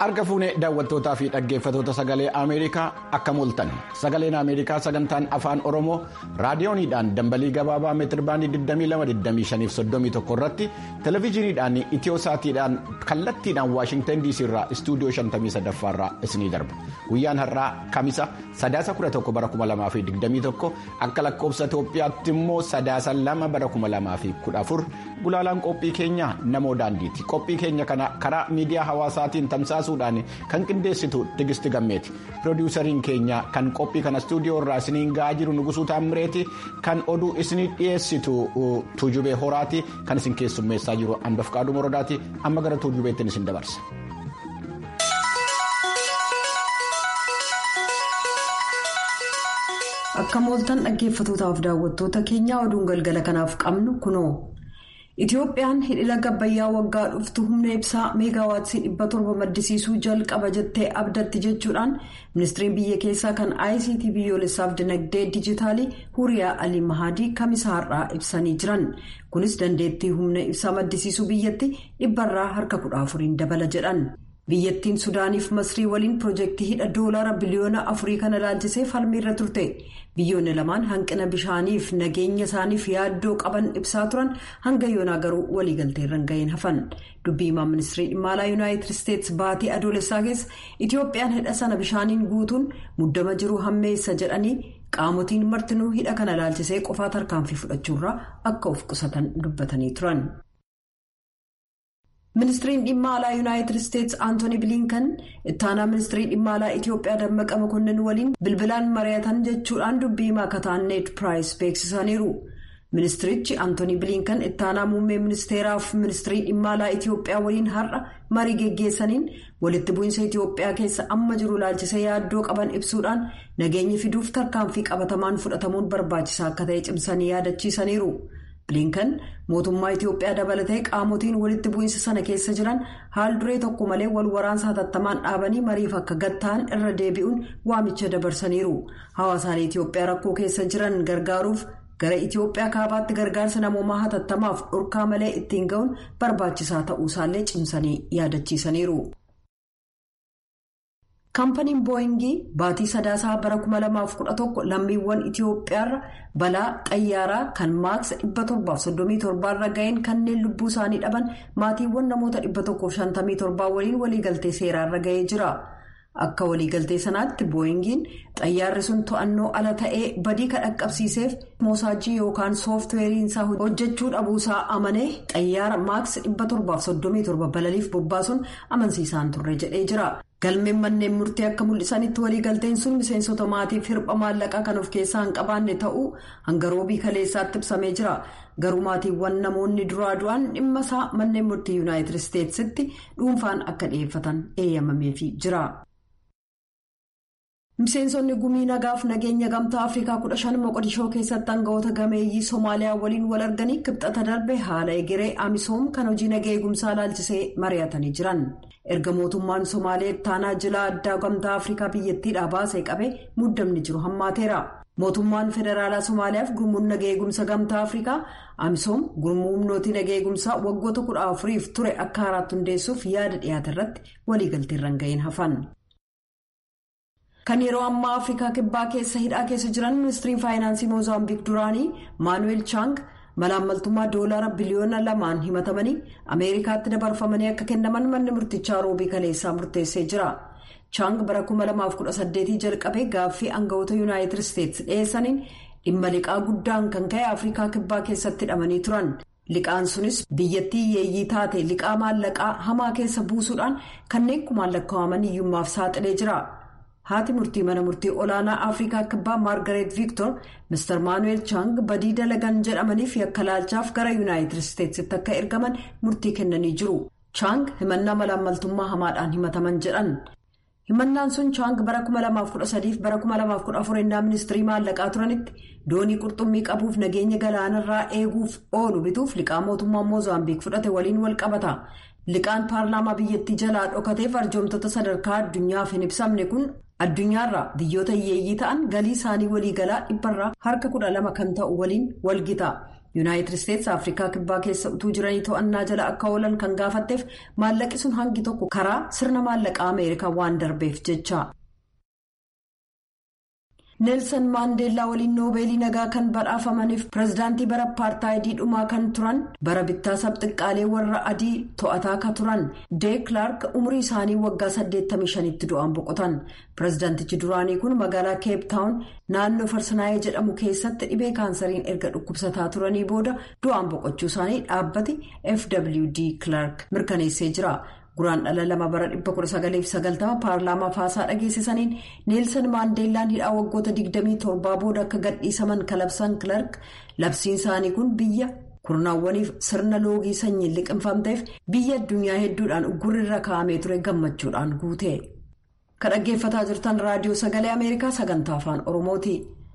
Arga fuunee daawwattootaa fi dhaggeeffatoota sagalee Ameerikaa akkam ooltan sagaleen Ameerikaa sagantaan afaan Oromoo raadiyooniidhaan dambalii gabaabaa meetirbaandii 22-25-31 irratti televezyiiniidhaan itiyosaatiidhaan kallattiidhaan waashingtan DC irraa istuudiyoo 53 irraa isinii darba guyyaan har'aa kamisa sadaasa 11 bara 2021 akka lakkoofsa Itoophiyaatti immoo sadaasa 2 bara 2014 gulaalaan qophii keenya namoo daandiiti qophii keenya kana karaa miidiyaa hawaasaatiin tamsaasu. kan qindeessitu tigisti gammeeti piroodiwusariin keenya kan qophii kana istuudiyoo irraa isiniin ga'aa jiru nugusuu taammireeti kan oduu isinii dhiyeessitu tuujubee horaati kan isin keessummeessaa jiru handof qaaduu morodaati amma gara tuujubeettiin isin dabarsa. akka mooltan dhaggeeffatootaaf daawwattoota keenyaa oduun galgala kanaaf qabnu kunoo. Itoophiyaan hidhila gabbayyaa waggaa dhuftu humna ibsaa meegaawaatii dhibba torba maddisiisuu jalqaba jettee abdatti jechuudhaan ministiriin biyya keessaa kan ICT biyyoolessaaf dinagdee dijitaalii huriyaa alii mahadii kamisa har'aa ibsanii jiran kunis dandeettii humna ibsaa maddisiisuu biyyatti dhibbarraa harka kudha afuriin dabala jedhan. biyyattiin sudaaniif masrii waliin piroojeektii hidha doolaara biliyoona afurii kana ilaalchisee falmiirra turte biyyoonni lamaan hanqina bishaaniif nageenya isaaniif yaaddoo qaban ibsaa turan hanga yoonaa garuu waliigalteerra hin gahin hafan dubbii himaa ministirii dhimma alaa yuunaayitid isteetsi baatii adoolessaa keessa itiyoophiyaan hidha sana bishaaniin guutuun muddama jiru hammeessa jedhanii qaamotiin martinuu hidha kana ilaalchisee qofaa tarkaanfii fudhachuurraa akka of qusatan dubbatanii turan. ministiriin dhimma alaa yuunaayitid isteetsi aantooni biliinkan ittaanaa ministirii dhimma alaa itiyoophiyaa dammaqa makonnin waliin bilbilaan mari'atan jechuudhaan dubbii himaa kataan neet piraayis beeksisaniiru ministirichi aantooni biliinkan ittaanaa muummee ministeeraaf ministirii dhimma alaa itiyoophiyaa waliin har'a marii geggeessaniin walitti bu'iinsa itiyoophiyaa keessa amma jiru ilaalchisee yaaddoo qaban ibsuudhaan nageenya fiduuf tarkaanfii qabatamaan fudhatamuun barbaachisaa akka ta'e cimsanii yaadachiisaniiru. bilinkan mootummaa itiyoophiyaa dabalatee qaamotiin walitti bu'iinsa sana keessa jiran haal duree tokko malee wal waraansa hatattamaan dhaabanii mariif akka gatta'an irra deebi'uun waamicha dabarsaniiru hawaasaalee itiyoophiyaa rakkoo keessa jiran gargaaruuf gara itiyoophiyaa kaabaatti gargaarsa namoomaa hatattamaaf dhorkaa malee ittiin ga'uun barbaachisaa ta'uusaallee cimsanii yaadachiisaniiru. kaampaniin booyingii baatii sadaasaa bara 2011 lammiiwwan itiyoophiyaarra balaa xayyaaraa kan maaks 737 irra ga'een kanneen lubbuu isaanii dhaban maatiiwwan namoota 157 waliin waliigaltee seeraarra ga'ee jira akka waliigaltee sanaatti booyingiin xayyaarri sun to'annoo ala ta'ee badii kan dhaqqabsiiseef moosaajii yookaan sooftiweeriinsaa hojjechuu dhabuusaa amanee xayyaara maaks 737 balaliif bobbaasuun amansiisaan turre jedhee jira. galmeen manneen murtii akka mul'isanitti waliigalteen sun miseensota maatiif hirpha maallaqaa kan of keessaa hin qabaanne ta'uu hanga roobii kaleessaatti ibsamee jira garuu maatiiwwan namoonni duraa du'an dhimma isaa manneen murtii yuunaayitid isteetsitti dhuunfaan akka dhiyeeffatan eeyyamameefii jira. miseensonni gumii nagaaf nageenya gamtaa afrikaa 15 moqodishoo keessatti aangawoota gameeyyii soomaaliyaa waliin wal arganii kibxata darbe haala egeree amisoom kan hojii nagaa eegumsaa ilaalchisee mari'atanii jiran erga mootummaan somaalee taanaa jilaa addaa gamtaa afrikaa biyyattiidhaa baasee qabee muddamni jiru hammaateera mootummaan federaalaa somaaliyaaf gurmuun nagaa eegumsa gamtaa afrikaa amisoom gurmuu humnootii nagaa eegumsaa waggoota kudha afuriif ture akka haaraatti hundeessuuf yaada dhiyaate irratti waliigalteerra hin gahin hafan. kan yeroo ammaa afrikaa kibbaa keessa hidhaa keessa jiran ministiriin faayinaansii moozaambiik duraanii maanuweel chaang malaammaltummaa doolaara biliyoona lamaan himatamanii ameerikaatti dabarfamanii akka kennaman manni murtichaa roobii kaleessaa murteessee jira chaang bara 2018 jalqabee gaaffii aangawoota yuunaayitid isteetsi dhiyeessaniin dhimma liqaa guddaan kan ka'e afrikaa kibbaa keessatti hidhamanii turan liqaan sunis biyyattii yeeyyii taate liqaa maallaqaa hamaa keessa buusuudhaan kanneen kumaan lakkaa'aman hiyyummaaf saaxilee jira. haati murtii mana murtii olaanaa afrikaa kibbaa maargareet viiktor mister maanuweel chaang badii dalagan jedhamaniif yakka laalchaaf gara yuunaayitid isteetsitti akka ergaman murtii kennanii jiru chaang himannaa malaammaltummaa hamaadhaan himataman jedhan himannaan sun chaang bara 2013 bara 2014 ennaa ministirii maallaqaa turanitti doonii qurxummii qabuuf nageenya galaanarraa eeguuf oolu bituuf liqaa mootummaa moozaambiik fudhate waliin wal qabata liqaan paarlaamaa biyyattii jalaa dhokateef arjoomtoota sadarkaa addunyaaf hin ibsamne kun. addunyaarraa biyyoota hiyyeeyyii ta'an galii isaanii waliigalaa dhibbarraa harka kudha lama kan ta'u waliin walgita yuunaayitid isteetsi afrikaa kibbaa keessa utuu jiranii to'annaa jala akka oolan kan gaafatteef maallaqi sun hangi tokko karaa sirna maallaqaa ameerikaa waan darbeef jecha. neelsan maandeellaa waliin noobeelii nagaa kan badhaafamaniif pireezidaantii bara paartaayidii dhumaa kan turan bara bittaa sabxiqqaalee warra adii to'ataa ka turan dee kilaark umurii isaanii waggaa 85tti du'aan boqotan pireezidaantichi duraanii kun magaalaa keep taawun naannoo farsanaayee jedhamu keessatti dhibee kaansariin erga dhukkubsataa turanii booda du'aan boqochuu isaanii dhaabbati fwd kilaark mirkaneessee jira. guraan dhala lama bara 1990 paarlaamaa haasaa dhageessisaniin neelsan maandeellaan hidhaa waggoota 27 booda akka gadhiisaman kalabsan kilark labsiin isaanii kun biyya kurnaawwaniif sirna loogii sanyiin liqinfamteef biyya addunyaa hedduudhaan uggurrirra kaa'amee ture gammachuudhaan guute kan dhaggeeffataa jirtan raadiyoo sagalee ameerikaa sagantaa afaan oromooti.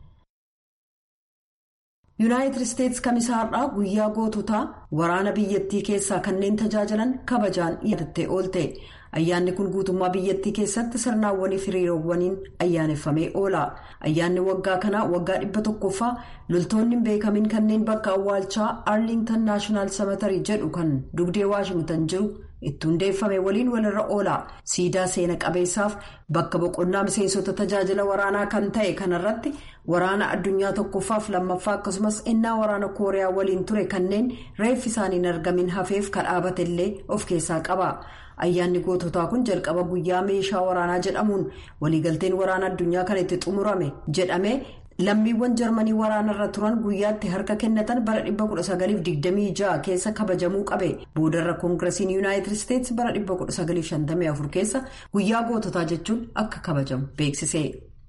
yuunaayitid isteetsi kamisaarraa guyyaa goototaa waraana biyyattii keessaa kanneen tajaajilan kabajaan yaadattee oolte ayyaanni kun guutummaa biyyattii keessatti sirnaawwanii hiriirowwaniin ayyaaneffamee oola ayyaanni waggaa kanaa waggaa dhibba tokkoffaa loltoonni beekamin kanneen bakka awwaalchaa arlingtan naashinaal samatarii jedhu kan dugdee waashingtan jiru itti hundeeffame waliin walirra oola siidaa seena qabeessaaf bakka boqonnaa miseensota tajaajila waraanaa kan ta'e kanarratti waraana addunyaa tokkoffaaf lammaffaa akkasumas innaa waraana kooriyaa waliin ture kanneen reeffi isaaniin argamin hafeef kadhaabate illee of keessaa qaba. ayyaanni goototaa kun jalqaba guyyaa meeshaa waraanaa jedhamuun waliigalteen waraana addunyaa kan itti xumurame jedhame lammiiwwan jarmanii waraanarra turan guyyaatti harka kennatan bara 1926 keessa kabajamuu qabe boodarra koongirasiin yuunaayitid isteetsi bara 1954 keessa guyyaa goototaa jechuun akka kabajamu beeksise.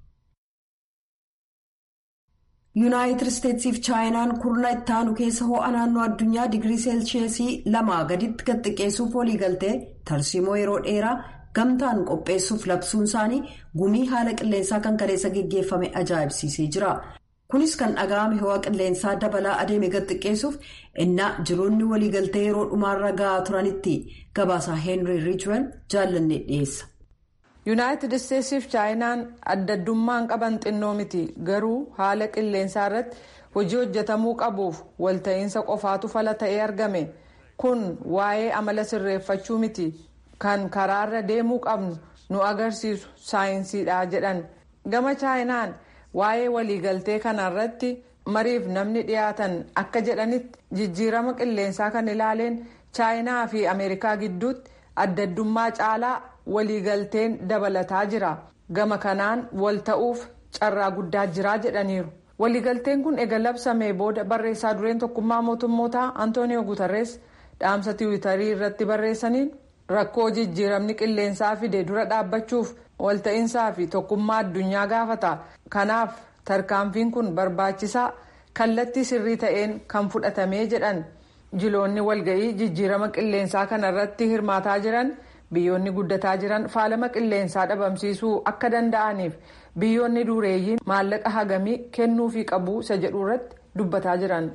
yuunaayitid isteetsiif chaayinaan kurna ittaanu keessa ho'a naannoo addunyaa digirii seelsheesii lamaa gaditti gad xiqqeessuuf waliigaltee tarsiimoo yeroo dheeraa gamtaan qopheessuuf labsuun isaanii gumii haala qilleensaa kan kaleessa geggeeffame ajaa'ibsiisee jira kunis kan dhaga'ame ho'a qilleensaa dabalaa adeeme gad xiqqeessuuf innaa jiroonni waliigaltee yeroo dhumaarra ga'aa turanitti gabaasaa heenrii riichwel jaallanne dhiyeessa. yuunaayitid isteetsiif chaayinaan addaddummaan qaban xinnoo miti garuu haala qilleensaa irratti hojii hojjetamuu qabuuf walta'iinsa qofaatu fala ta'ee argame kun waa'ee amala sirreeffachuu miti kan karaarra deemuu qabnu nu agarsiisu saayinsiidha jedhan gama chaayinaan waa'ee waliigaltee kanarratti mariif namni dhiyaatan akka jedhanitti jijjiirama qilleensaa kan ilaaleen chaayinaa fi ameerikaa gidduutti addaddummaa caalaa. waliigalteen dabalataa jira gama kanaan wal ta'uuf carraa guddaa jiraa jedhaniiru waliigalteen kun ega labsamee booda barreessaa dureen tokkummaa mootummootaa antooniyoo guutarrees dhaamsa tiwiitarii irratti barreessaniin rakkoo jijjiiramni qilleensaa fide dura dhaabbachuuf walta'iinsaa fi tokkummaa addunyaa gaafata kanaaf tarkaanfiin kun barbaachisaa kallattii sirrii ta'een kan fudhatamee jedhan jiloonni walga'ii jijjiirama qilleensaa kanarratti hirmaataa jiran. biyyoonni guddataa jiran faalama qilleensaa dhabamsiisuu akka danda'aniif biyyoonni dureeyyiin maallaqa hagamii kennuufii qabu isa jedhu irratti dubbataa jiran.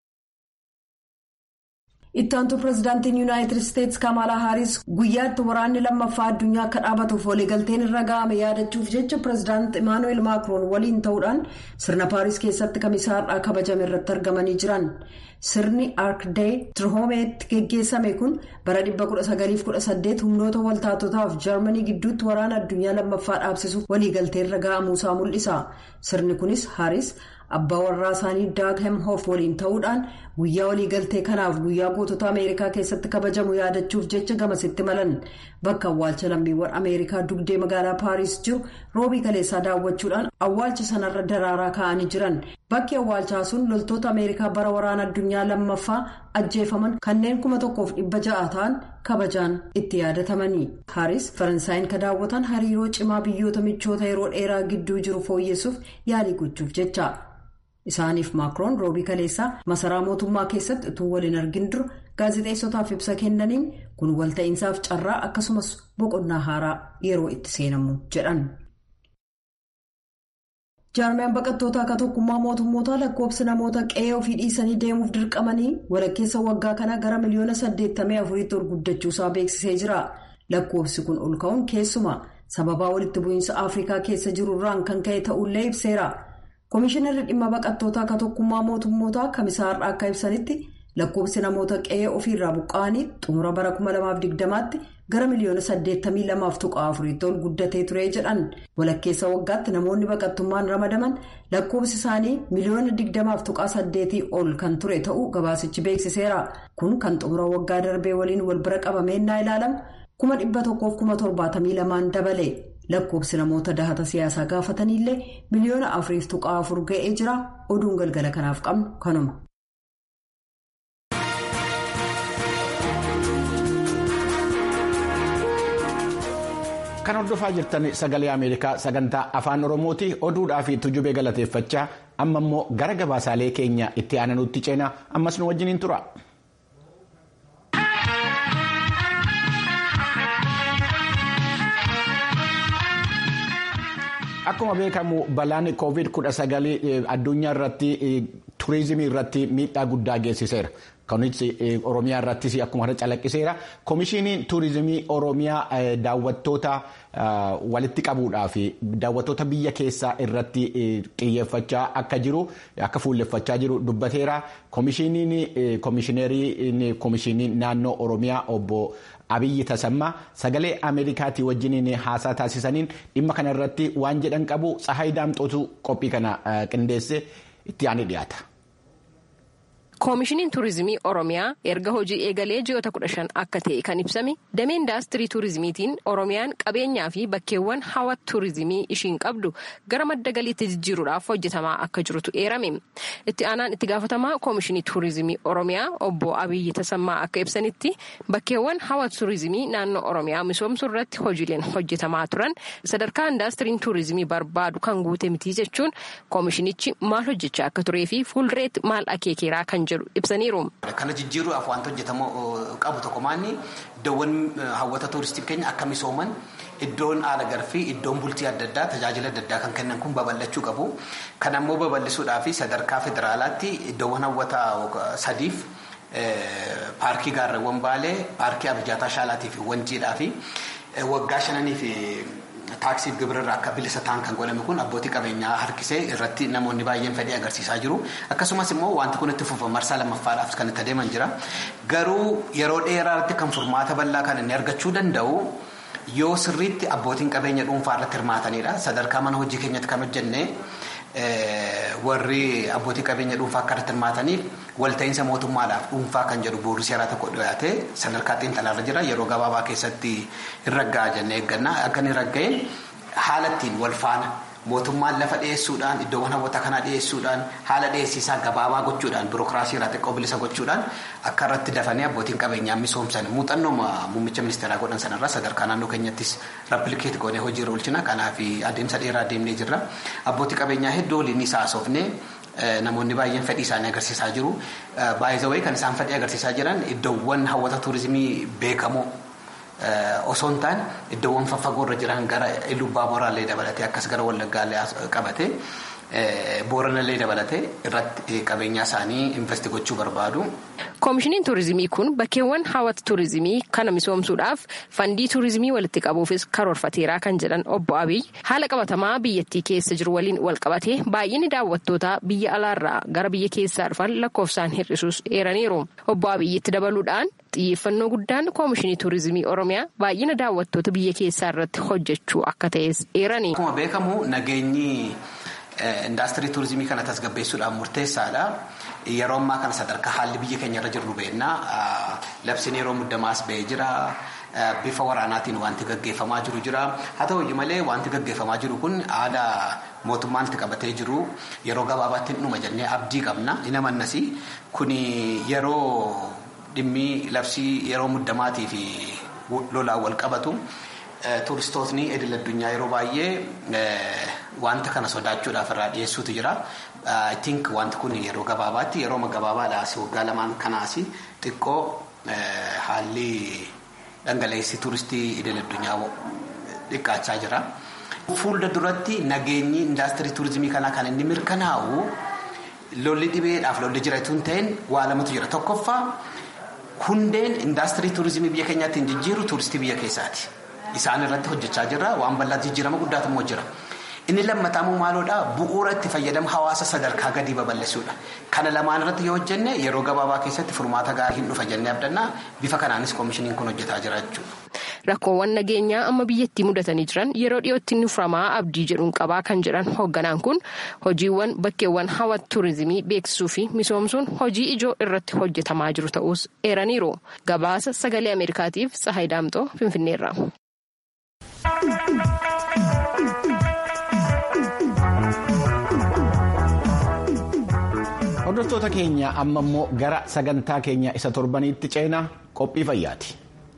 ittaantu pireezidaantiin yuunaayitid isteetsi kamalaa haaris guyyaatti waraanni lammaffaa addunyaa akka dhaabatuuf waliigalteen irra ga'ame yaadachuuf jecha pireezidaant imaanuweel maakiroon waliin ta'uudhaan sirna paaris keessatti kamisaarraa kabajame irratti argamanii jiran sirni arkdee tirhoomeetti geggeessame kun bara 1918 humnoota waltaatotaaf jarmanii gidduutti waraana addunyaa lammaffaa dhaabsisuuf waliigaltee irra ga'amuusaa mul'isa sirni kunis haaris. abbaa warraa isaanii daag hemhoof waliin ta'uudhaan guyyaa waliigaltee kanaaf guyyaa gootota ameerikaa keessatti kabajamu yaadachuuf jecha gamasitti malan bakka awwaalcha lammiiwwan ameerikaa dugdee magaalaa paariis jiru roobii kaleessaa daawwachuudhaan awwaalcha sanarra daraaraa ka'anii jiran bakki awwaalchaa sun loltoota ameerikaa bara waraana addunyaa lammaffaa ajjeefaman kanneen kuma tokkoof dhibba ja'a ta'an kabajaan itti yaadatamanii haaris faransaayinn ka daawwatan hariiroo cimaa biyyoota michoota yeroo dheeraa gidduu jiru fooyyessuuf yaalii gochuuf jecha. isaaniif maakiroon roobii kaleessaa masaraa mootummaa keessatti utuu waliin argin dura gaazexeessotaaf ibsa kennaniin kun walta'iinsaaf carraa akkasumas boqonnaa haaraa yeroo itti seenamu jedhan. jaarmiyaan baqattoota akka tokkummaa mootummootaa lakkoofsi namoota qe'ee ofii dhiisanii deemuuf dirqamanii walakkeessa waggaa kana gara miliyoona 84tti ol guddachuusaa beeksisee jira lakkoofsi kun ol ka'uun keessumaa sababaa walitti bu'iinsa afrikaa keessa jiru irraan kan ka'e ta'ullee ibseera. Komishinarri dhimma baqattootaa akka tokkummaa mootummootaa kamisaarraa akka ibsanitti lakkoofsi namoota qe'ee ofiirraa buqqa'anii xumura bara 2020tti gara miliyoona 82.4 ol guddatee ture jedhan walakkeessa waggaatti namoonni baqattummaan ramadaman lakkoofsi isaanii miliyoona 20.8 ol kan ture ta'uu gabaasichi beeksiseera kun kan xumura waggaa darbee waliin wal bira qabameennaa ilaalamu 1,172 dabale. lakkoofsi namoota dahata siyaasaa gaafataniillee miliyoona afuriif tuqaa afur ga'ee jira oduun galgala kanaaf qabnu kanuma. kan hordofaa jirtan sagalee ameerikaa sagantaa afaan oromooti oduudhaa fi tujubee galateeffachaa amma immoo gara gabaasaalee keenya itti aananutti ceenaa ammas nu wajjiniin tura. Akkuma beekamu balaan COVID-19 addunyaa irratti turizimii irratti miidhaa guddaa geessiseera. Kunis Oromiyaa irrattis akkuma kana calaqqiseera. Komishiiniin turizimii Oromiyaa daawwattoota walitti qabuudhaa fi daawwattoota biyya keessaa irratti xiyyeeffachaa akka jiru akka fuulleffachaa jiru dubbateera. Komishiiniin komishinii naannoo Oromiyaa obbo Abiyyi Tasammaa sagalee Ameerikaatii wajjiniin haasaa taasisaniin dhimma kana irratti waan jedhan qabu Tsahaay Daamxootu qophii kana qindeesse itti aanee dhiyaata. koomishiniin tuurizimii oromiyaa erga hojii eegalee ji'oota kudha shan akka ta'e kan ibsame damee indaastirii tuurizimiitiin oromiyaan qabeenyaa fi bakkeewwan hawwata tuurizimii ishiin qabdu gara madda galiitti jijjiiruudhaaf hojjetamaa akka jirutu eerame itti aanaan itti gaafatamaa koomishinii tuurizimii oromiyaa obbo abiyyi tasammaa akka ibsanitti bakkeewwan hawwata tuurizimii naannoo oromiyaa misoomsuu irratti hojiileen hojjetamaa turan sadarkaa indaastiriin tuurizimii barbaadu kan guute mitii jechuun koomishinichi maal hojjechaa akka turee fi fuuldureetti maal akeekeeraa kan jedhu ibsaniiru. Kana jijjiiruudhaaf wanti hojjetamu qabu tokko maanni iddoowwan hawwata tuuristii keenya akka misooman iddoon haala garfii iddoon bultii adda addaa tajaajila adda addaa kan kennan kun babal'achuu qabu. Kan ammoo babal'isuudhaaf sadarkaa federaalaatti iddoowwan hawwata sadiif paarkii gaarreewwan baalee paarkii abijaataa shaalaatii fi wanjiidhaa fi waggaa shananii fi taaksii gibirarraa akka bilisa ta'an kan godhame kun abbootii qabeenyaa harkisee irratti namoonni baay'een fedhii agarsiisaa jiru akkasumas immoo wanti kun itti fufa marsaa lammaffaadhaaf kan itti adeeman jira garuu yeroo dheeraatti kan furmaata bal'aa kan inni argachuu danda'u yoo sirriitti abbootiin qabeenya dhuunfaa irratti hirmaatanidha sadarkaa mana hojii keenyatti kan hojjenne warri abbootii qabeenya dhuunfaa akka irratti hirmaataniif walta'iinsa mootummaadhaaf dhuunfaa kan jedhu bu'uurri seeraa tokko dhiyaate sadarkaa xiinxalaarra jira yeroo gabaabaa keessatti hin ragga'a jennee eegganna akka inni ragga'e haala ittiin wal faana mootummaan lafa dhiyeessuudhaan iddoowwan hawwata kanaa dhiyeessuudhaan haala dhiyeessiisaa gabaabaa gochuudhaan birookiraasii irraa xiqqoo bilisa gochuudhaan akka irratti dafanii abbootiin qabeenyaa misoomsan muuxannoo muummicha ministeeraa godhan sanarraa sadarkaa naannoo keenyattis rapilikeet goonee hojiirra oolchina kanaaf adeemsa dheeraa deemnee jirra abbootii qabeenyaa hedduu waliin isaa haasofnee namoonni baay'een fedhii isaanii agarsiisaa jiru baay'ee kan isaan fedhii agarsiisaa jiran iddoowwan hawwata tuurizimii beekamoo osoo hin taane iddoowwan faffagoo irra jiran gara iluu baaboraallee dabalatee akkas gara wallaggaallee qabate booranallee dabalatee irratti qabeenyaa isaanii investi gochuu barbaadu. koomishiniin tuurizimii kun bakkeewwan hawwata tuurizimii kana misoomsuudhaaf fandii tuurizimii walitti qabuufis karoorfateeraa kan jedhan obbo abiy haala qabatamaa biyyattii keessa jiru waliin wal qabatee baay'inni daawwattoota biyya alaarraa gara biyya keessaa dhufan lakkoofsaan hir'isuus eeraniiru obbo abiyyitti dabaluudhaan xiyyeeffannoo guddaan koomishinii tuurizimii oromiyaa baay'ina daawwattoota biyya keessaa irratti hojjechuu akka ta'es eerani. Akkuma beekamu nageenyi indaastirii tuurizimii kana tasgabbeessuudhaan murteessaadha. Yeroo ammaa kana sadarkaa haalli biyya keenya irra jiru beeknaa labsiin yeroo muddamaas ba'ee jira. Bifa waraanaatiin wanti gaggeeffamaa jiru jira. Haa ta'uyyuu malee wanti gaggeeffamaa jiru kun haala mootummaan itti qabatee jiru yeroo gabaabaatti dhuma jennee abdii qabna. Inni amannas kun yeroo dhimmi labsii yeroo muddamaatii fi lolaan wal qabatu. Tuuristootni idil addunyaa yeroo baay'ee wanta kana sodaachuudhaaf irraa dhiyeessuutu jira. I think wanti kun yeroo gabaabaatti yeroo gabaabaadhaas waggaa lamaan kanaas xiqqoo haalli dhangala'eessi tuuristii idil addunyaa xiqqaachaa jira. Fuulda duratti nageenyi indaastirii tuurizimii kanaa kan inni mirkanaa'u lolli dhibeedhaaf lolli jiraatu hin ta'in waa lamatu jira. Tokkoffaa hundeen indaastirii tuurizimii biyya keenyaatti hin jijjiiru tuuristii biyya keessaati. Isaan irratti hojjechaa jirra waan bal'aa jijjiirama guddaatu immoo jira. Inni lammataamu maaloodha bu'uura itti fayyadamu hawaasa sadarkaa gadii babal'isuudha. Kana lamaan irratti yoo hojjenne yeroo gabaabaa keessatti furmaata gaarii hin dhufa jennee abdannaa bifa kanaanis koomishiniin kun hojjetaa jira jechuudha. Rakkoowwan nageenyaa amma biyyattii mudatanii jiran yeroo dhiyootti ni furamaa abdii jedhuun qabaa kan jedhan hoogganaan kun hojiiwwan bakkeewwan hawwata tuurizimii beeksisuu fi misoomsuun hojii ijoo irratti hojjetamaa jiru ta'us eeraniiru. Gabaasa sagalee Ameerikaatiif Tsahaay Daamxoo Finfinneerra. Hordoftoota keenya amma immoo gara sagantaa keenya isa torbaniitti ceenaa qophii fayyaati.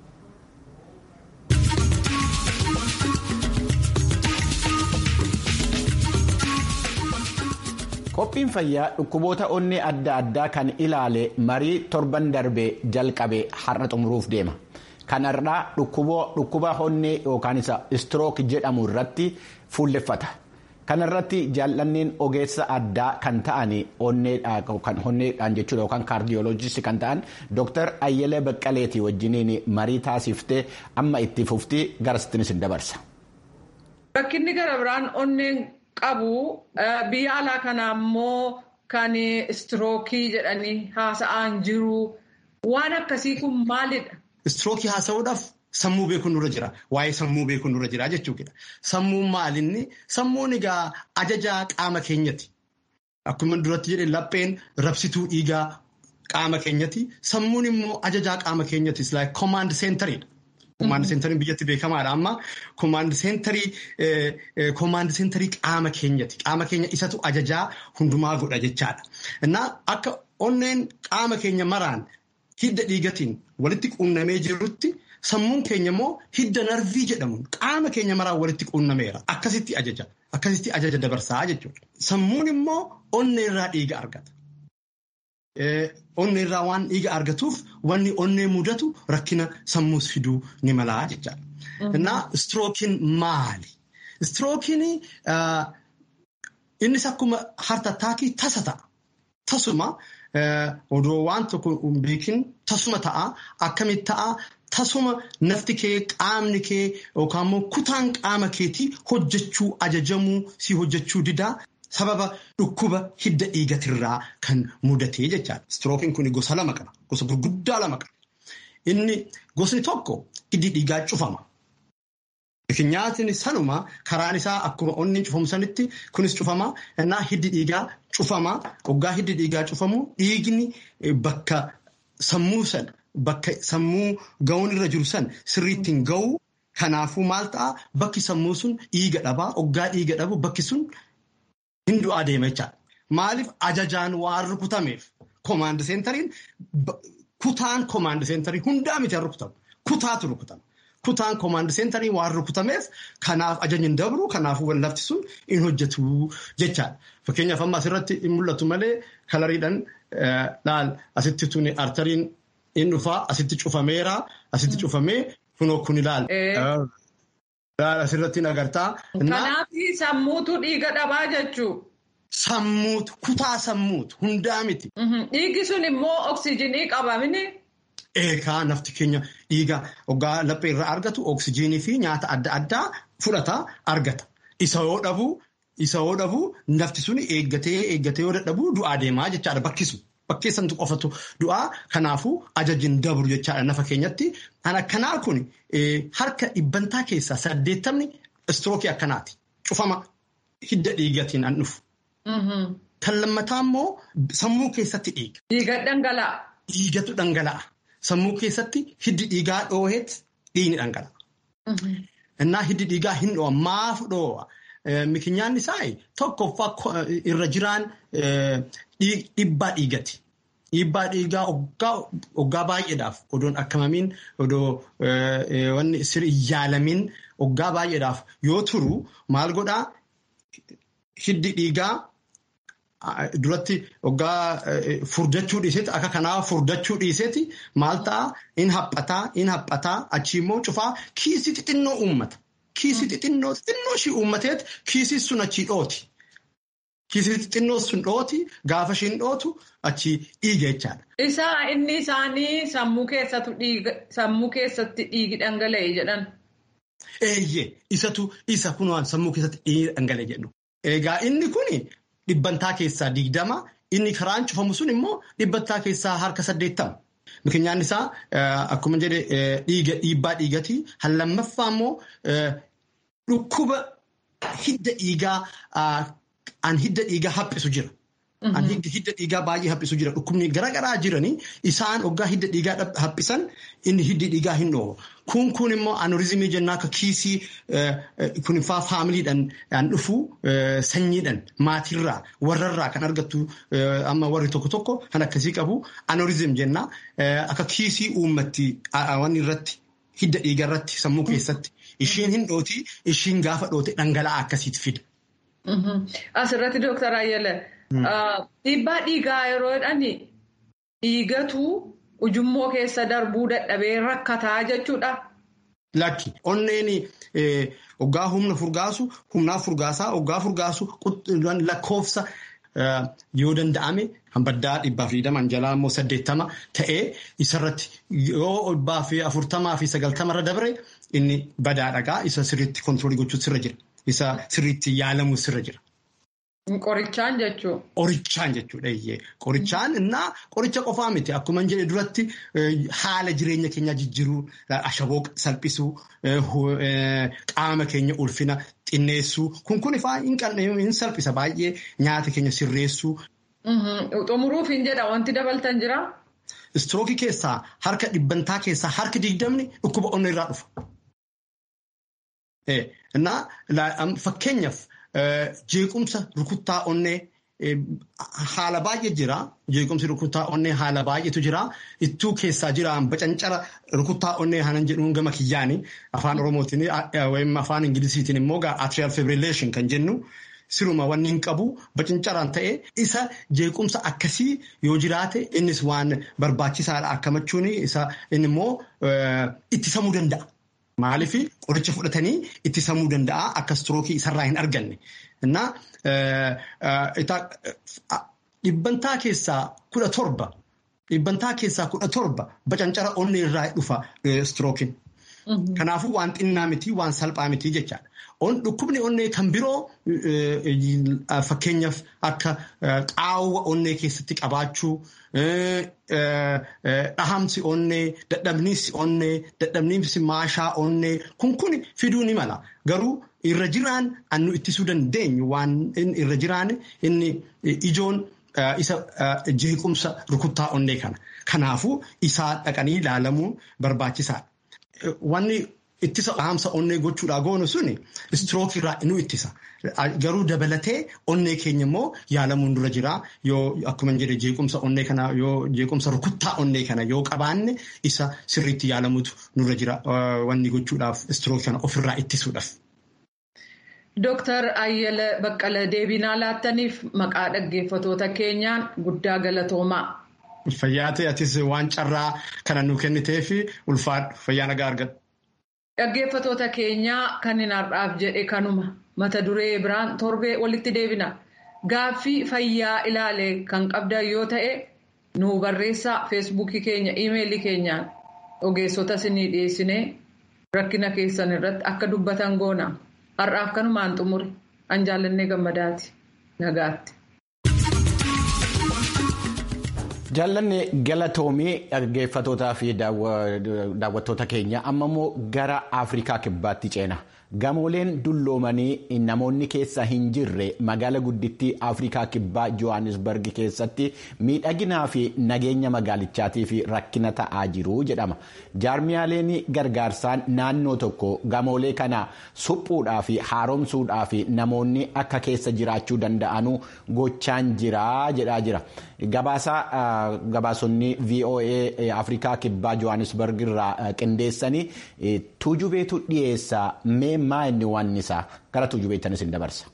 Qophiin fayyaa dhukkuboota onnee adda addaa kan ilaale marii torban darbee jalqabe har'a xumuruuf deema. Kanarraa dhukkuba onnee yookaan isa istirook jedhamu irratti fuulleffata. Kanarratti jaallanneen ogeessa addaa kan ta'an onneedhaan jechuudha yookaan kaardiyooloojistii kan ta'an Dr. Ayyelee Baqqaleetii wajjiniin marii taasiftee amma itti fuftii garasittinis hin dabarsa. Rakkinni gara biraan onneen qabu biyya alaa kana ammoo kan istirookii jedhanii haasa'an jiru. Waan akkasii kun maalidha? Istirookii haasa'uudhaaf sammuu beekuun nurra jira. Waa'ee sammuu beekuun nurra jira jechuudha. Sammuun maalinni? Sammuun egaa ajajaa qaama keenyati. Akkuma duratti jedhe lapheen rabsituu dhiigaa qaama keenyati. Sammuun immoo ajajaa qaama keenyati. Like command centeridha. Command centeriin biyyatti beekamaadha amma. Command centerii qaama keenyati. Qaama keenya isatu ajajaa hundumaa godha jechaadha. Innaa akka onneen qaama keenya maraan hidda dhiigatiin walitti quunnamee jirutti sammuun keenya immoo hidda narvii jedhamu qaama keenya maraan walitti quunnameera. Akkasitti ajaja. Akkasitti ajaja dabarsaa jechuudha. Sammuun immoo onnee irraa dhiiga argata. Onnee irraa waan dhiiga argatuuf wanni onnee mudatu rakkina sammuus fiduu ni malaa jechaadha. Innaa istirookiin maali? Istirookiin innis akkuma hartattaakii tasa ta'a. Tasuma odoo waan tokko hin beekin tasuma ta'a. Akkamitti ta'a? Tasuma nafti kee qaamni kee yookaan immoo kutaan qaama keetii hojjechuu ajajamuu si hojjechuu didaa sababa dhukkuba hidda dhiigatirraa kan mudatee jechaadha. Istirookiin kun gosa lama qaba. Gosa gurguddaa lama qaba. Inni gosni tokko hiddi dhiigaa cufama. Nyaatni sanuma karaan isaa akkuma onni cufamu sanitti kunis cufama. Innaa hiddi dhiigaa cufama. Hoggaa hiddi dhiigaa cufamu dhiigni bakka sammuu sana bakka sammuu ga'uun irra jiru san sirriitti hin ga'u. Kanaafuu maal ta'a bakki sammuu sun dhiiga dhabaa. Hoggaa dhiiga dhabu bakki sun hin du'aa deema jechaadha. Maaliif ajajaan waan rukutameef koomaand seentariin kutaan koomaand seentarii hundaa miti rukutamu. Kutaatu rukutama. Kutaan koomaand seentarii waan rukutameef kanaaf ajajni hin dabru kanaafuu lafti sun hin hojjetu jechaadha. Fakkeenyaaf amma asirratti hin mul'atu malee kalariidhaan laal asitti tuni artariin hin dhufaa asitti cufameera asitti cufamee kunoo kun ilaal. Asirratti agartaa. Kanaaf sammuutu dhiiga dhabaa jechuu. Sammuutu kutaa sammuutu hundaa miti. Dhiigi sun immoo oksijinii qabamini. Eegaa nafti keenya dhiiga hoggaa laphee irraa argatu oksijinii fi nyaata adda addaa fudhata argata. Isa yoo dhabu isa yoo dhabu nafti sun eeggatee eeggatee yoo dadhabu du'aa deemaa jechaadha bakkisu. Bakkeessantu qofatu du'aa kanaafuu ajajin dabru jechaadha nafa keenyatti. Kan akkanaa kun harka dhibbantaa keessaa saddeettamni istirookii akkanaati. Cufama hidda dhiigatiin an dhufu. Kan lammataa immoo sammuu keessatti dhiiga. Dhiiga dhangala'a. Dhiigatu dhangala'a. Sammuu keessatti hiddi dhiigaa dhooheet dhiigni dhangala'a. Innaa hiddi dhiigaa hin dhoo'a maaf dhoo'a? Mikinyaan isaa tokkoffaa irra jiraan dhiibbaa dhiigati. Dhiibbaa dhiigaa waggaa baay'eedhaaf odoon akkamamiin odoo wanni sirrii yaalamin waggaa baay'eedhaaf yoo turu maal godhaa hiddi dhiigaa duratti waggaa furdachuu dhiiseeti akka kanaa furdachuu dhiiseeti maal ta'a in haphataa in haphataa achii immoo cufaa kiisii xixinnoo uummata. Kiisii xixinnoo xixinnoo ishii uummateet kiisii sun achii dhooti. Kiisii xixinnoo sun dhooti gaafa ishiin dhootu achii dhiiga jechaadha. Isaa inni isaanii sammuu keessatti dhiigi dhangala'e jedhan. Eeyyee isatu isa kunuun sammuu keessatti dhangala'e jedhu. Egaa inni kun dhibbantaa keessaa digdama inni karaan cufamu sun immoo dhibbantaa keessaa harka saddeettama. Mikinyaan isaa akkuma jedhe dhiibbaa dhiigatii lammaffaa immoo dhukkuba hidda dhiigaa an hidda dhiigaa haphisu jira. An hidda dhiigaa baay'ee haphisu jira. Dhukkubni garaagaraa jiranii isaan hoggaa hidda dhiigaa haphisan inni hiddi dhiigaa hin dhoowwa. Kun kun immoo anuriizimii jennaa akka kiisii kun faa faamiliidhaan dhufu sanyiidhaan maatirraa warrarraa kan argattu amma warri tokko tokko kan akkasii qabu anuriizim jennaa akka kiisii uummatti wanni irratti hidda dhiigaa irratti sammuu keessatti ishiin hin dhooti ishiin gaafa dhoote dhangala'aa akkasiitti fida. Asirratti Dooktar Ayyala dhiibbaa dhiigaa yeroo jedhan dhiigatu ujummoo keessa darbuu dadhabee rakkataa jechuudha. Lakki onneen hoggaa humna furgaasu humnaa furgaasaa hoggaa furgaasu lakkoofsa yoo danda'ame baddaa dhibbaaf digdaman jalaa immoo saddeettama ta'ee isarratti yoo dhibbaa fi afurtamaa fi sagaltamarra dabre inni badaa dhagaa isa sirriitti kontiroolii gochuutu sirra jira. Isa sirriitti yaalamu sirra jira. Qorichaan jechuun. Qorichaan jechuudha iyyee. Qorichaan innaa qoricha qofaa miti. Akkuma hin jedhe duratti haala jireenya keenyaa jijjiiruu, ashaboo salphisuu, qaama keenya ulfina xinneessuu. Kun kun ifaa hin salphisa baay'ee nyaata keenya sirreessuu. Xumuruuf hin jedha wanti dabaltan jiraa? Istirookii keessaa harka dhibbantaa keessaa harki digdamni dhukkuba onnee irraa dhufa. Innaa fakkeenyaaf. Jeequmsa rukuttaa onnee haala baay'ee jira. Jeequmsi rukuttaa onnee haala baay'eetu jira. Ittuu keessaa jira bacancara rukuttaa onnee hanan jedhuun gama kiyyaani afaan oromootiin yookiin afaan ingilisiitiin immoo atrial fibrillation kan jennu siruma wanni hin qabu bacancaraan ta'e isa jeequmsa akkasii yoo jiraate innis waan barbaachisaadha akkamachuun isa inni immoo ittisamuu danda'a. Maaliif qoricha fudhatanii ittisamuu danda'a akka istirookii isarraa hin arganne. Dhibbantaa keessaa kudha torba dhibbantaa keessaa kudha torba bacancara onnee irraa dhufa istirookiin. Kanaafuu waan xinnaa miti waan salphaa miti jechaadha. Dhukkubni onnee kan biroo fakkeenyaaf akka qaawwa onnee keessatti qabaachuu dhahamsi onnee dadhabniinsi onnee dadhabniinsi maashaa onnee kun kun fiduu ni mala garuu irra jiraan annu ittisuu dandeenyu waan irra jiraan inni ijoon isa jeequmsa rukuttaa onnee kana kanaafuu isaa dhaqanii ilaalamuun barbaachisaadha. Wanni ittisa dhahamsa onnee gochuudhaa goonu suni istirookii irraa nu ittisa. Garuu dabalatee onnee keenya immoo yaalamuun dura jira. Yoo akkuma jedhe jeequmsa onnee kana yoo jeequmsa rukuttaa onnee kana yoo qabaanne isa sirriitti yaalamuutu nurra jira. Wanni gochuudhaaf istirookii kana ofirraa ittisuudhaaf. Dooktar Ayyala Baqqala deebinaa laattaniif maqaa dhaggeeffatoota keenyaan guddaa galatoomaa. Fayyaa ta'e atis waan carraa kana nu kenniteef ulfaadhu fayyaa nagaa argadhu. Dhaggeeffatoota keenyaa kan hin har'aaf jedhe kanuma mata duree biraan torbee walitti deebina. Gaaffii fayyaa ilaale kan qabdan yoo ta'e nu barreessaa feesbuukii keenya iimeelii keenyaan ogeessota isinii dhiyeessinee rakkina keessan irratti akka dubbatan goona. Har'aaf kanumaan xumure an jaallannee gammadaati. Nagaatti. Jaallanne galatoomii dhaggeeffatootaa fi daawwattoota keenya amma immoo gara Afrikaa kibbaatti ceena. Gamooleen dulloomanii namoonni keessa hin jirre magaala guddittii Afrikaa kibbaa Johannesburg keessatti miidhaginaa fi nageenya magaalichaatiif rakkina ta'aa jiru jedhama. Jaarmiyaaleen gargaarsaan naannoo tokko gamoolee kana suphuudhaa fi haaromsuudhaa fi namoonni akka keessa jiraachuu danda'anu gochaan jira jedhaa jira. Gabaasaa gabaasonni VOA Afrikaa kibbaa Johannesburg irraa qindeessanii tuujubeetu dhiyeessa meemmaa inni waan isaa gara tuujubeettanis hin dabarsa.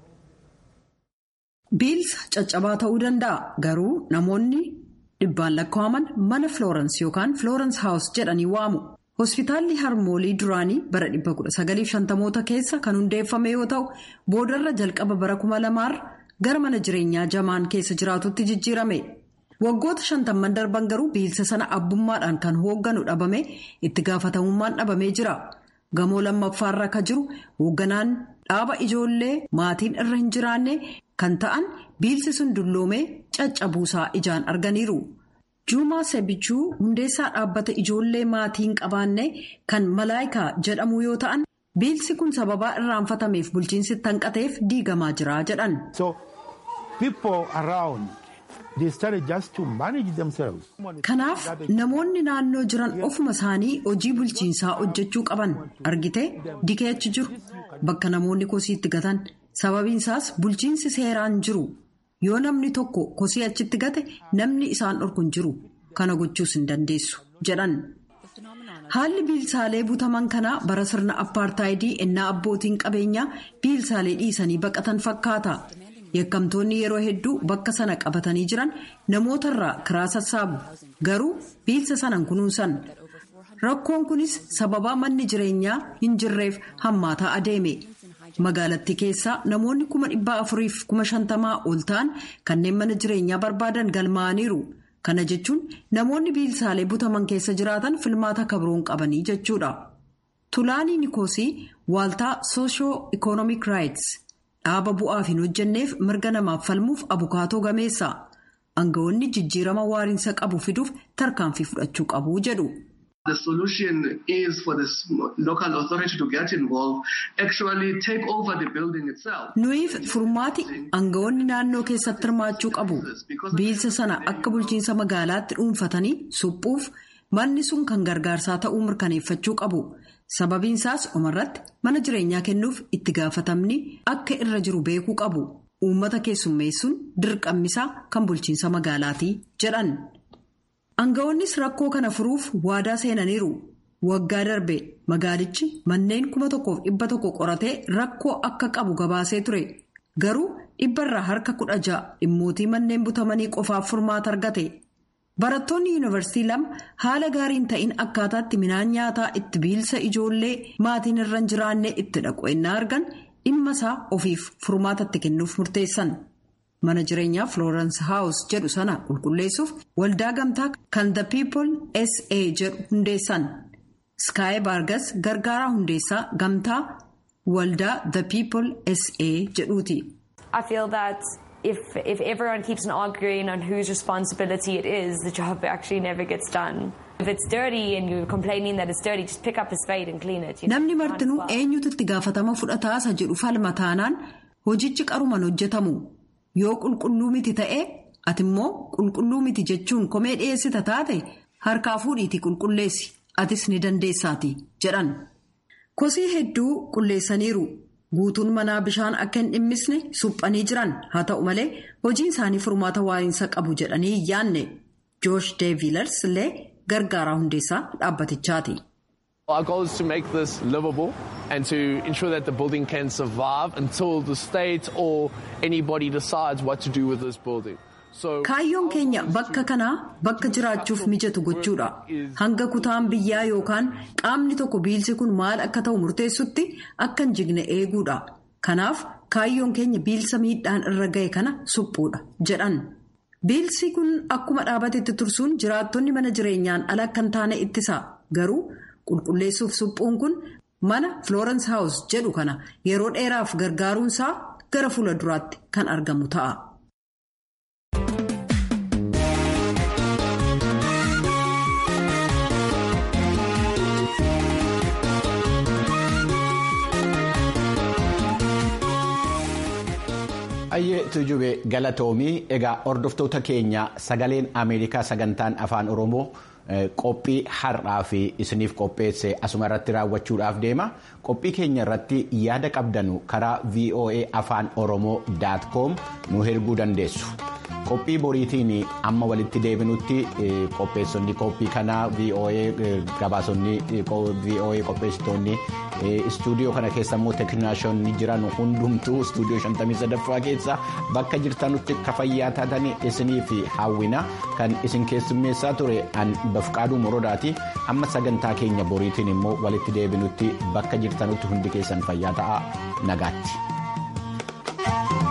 Biilsa caccabaa ta'uu danda'a garuu namoonni dhibbaan lakkaa'aman mana Florence yookaan Florence House jedhanii waamu. Hospitaalli harmoolii duraanii bara 1950moota keessa kan hundeeffame yoo ta'u boodarra jalqaba bara 2000 gara mana jireenyaa jamaan keessa jiraatutti jijjiirame. Waggoota shantamman darban garuu biilsa sana abbummaadhaan kan hoogganu dhabame itti gaafatamummaan dhabamee jira. gamoo lammaffaarra ka jiru hoogganaan dhaaba ijoollee maatiin irra hin jiraanne kan ta'an biilsi sun dulloomee caccabuusaa ijaan arganiiru. juumaa sebichuu hundeessaa dhaabbata ijoollee maatiin qabaanne kan malaayikaa jedhamu yoo ta'an biilsi kun sababaa irraanfatameef bulchiinsi tanqateef diigamaa jira jedhan. kanaaf namoonni naannoo jiran ofuma isaanii hojii bulchiinsaa hojjechuu qaban argite dikee achi jiru bakka namoonni kosii itti gatan sababiinsaas bulchiinsi seeraan jiru. yoo namni tokko kosii achitti gate namni isaan dhorku hin jiru kana gochuus hin dandeessu jedhan haalli biilsaalee butaman kanaa bara sirna appaartaayidii ennaa abbootiin qabeenyaa biilsaalee dhiisanii baqatan fakkaata yakkamtoonni yeroo hedduu bakka sana qabatanii jiran namootarraa kiraa sassaabu garuu biilsa sanan kunuunsan rakkoon kunis sababaa manni jireenyaa hin jirreef hammaataa adeeme. magaalattii keessaa namoonni kuma dhibbaa afuriif kuma shantamaa ol ta'an kanneen mana jireenyaa barbaadan galmaa'aniiru kana jechuun namoonni biilsaalee butaman keessa jiraatan filmaata kabroon qabanii jechuudha. tulaanii nikoosii waaltaa soosho ikoonomik raayits dhaaba bu'aaf hin hojjenneef mirga namaaf falmuuf abukaatoo gameessa aangawoonni jijjiirama waariinsa qabu fiduuf tarkaanfii fudhachuu qabu jedhu. The solution is for the local authority to get involved, actually take over the building itself. Nuyiif furmaati aangawoonni naannoo keessatti hirmaachuu qabu. Biilsa sana akka bulchiinsa magaalaatti dhuunfatanii suphuuf manni sun kan gargaarsaa ta'uu mirkaneeffachuu qabu. Sababiinsaas umarratti mana jireenyaa kennuuf itti gaafatamni akka irra jiru beekuu qabu. Uummata keessummeessuun dirqammisaa kan bulchiinsa magaalaati jedhan. Aangawoonnis rakkoo kana furuuf waadaa seenaniiru. Waggaa darbe magaalichi manneen kuma tokkoof dhibba tokko qoratee rakkoo akka qabu gabaasee ture. Garuu dhibbarraa harka kudha ja'a dhimmootii manneen butamanii qofaaf furmaata argate. Barattoonni yuunivarsiitii lama haala gaariin ta'in akkaataatti midhaan nyaataa itti biilsa ijoollee maatiin irra hin jiraanne itti dhaqu ennaa argan dhimma isaa ofiif furmaatatti kennuuf murteessan. mana jireenyaa florence house jedhu sana qulqulleessuuf waldaa gamtaa kan the people sa jedhu hundeessan sky bargas gargaaraa hundeessaa gamtaa waldaa the people sa jedhuuti. I feel that if if everyone keeps on arguing on whose responsibility it is, the job actually never gets done. If it's dirty and you're complaining that it's dirty, just pick up a spade and clean it. Namni martinuu eenyutu itti gaafatama fudhataasa jedhu falma taanaan hojichi qaruman hojjetamu. Yoo qulqulluu miti ta'ee ati immoo qulqulluu miti jechuun komee dhiyeessita taate harkaa fuudhiitii qulqulleessi atis ni dandeessaati jedhan. Kosii hedduu qulleessaniiru guutuun manaa bishaan akka hin dhimmisne suphanii jiran haa ta'u malee hojiin isaanii furmaata waa'insa qabu jedhanii hin yaanne joosh deevilers illee gargaaraa hundeessaa dhaabbatichaati. Our goal is to make this livable and to ensure that the building can survive until the state or anybody decides what to do with this building. Kaayyoon keenya bakka kanaa bakka jiraachuuf mijatu gochuudha. Hanga kutaan biyyaa yookaan qaamni tokko biilsi kun maal akka ta'u murteessutti akka hin jigne eeguudha. Kanaaf kaayyoon keenya biilsa miidhaan irra ga'e kana suphuudha jedhan. Biilsi kun akkuma dhaabatetti tursuun jiraattonni mana jireenyaan ala akka hin taane ittisa. Garuu qulqulleessuuf suphuun kun mana Florence House jedhu kana yeroo dheeraaf gargaaruunsaa gara fuula duraatti kan argamu ta'a. Ayyee tujube galatoomii egaa hordoftoota keenya sagaleen Ameerikaa sagantaan afaan Oromoo qophii har'aa fi isiniif qopheesse asuma irratti raawwachuudhaaf deema. Qophii keenya irratti yaada qabdanu karaa VOA afaan Oromoo com nu erguu dandeessu. Qophii boriitiin amma walitti deebinutti qopheessonni qophii kanaa VOA gabaasonni VOA qopheessitoonni istuudiyoo kana keessa immoo teekinaashonni jiran hundumtuu istuudiyoo 53ffaa keessa bakka jirtanutti akka fayyaa taatanii isiniif hawwina kan isin keessummeessaa ture an bafqaaduu morodaati amma sagantaa keenya boriitiin immoo walitti deebinutti bakka jirtanutti hundi keessan fayyaa ta'a nagaatti.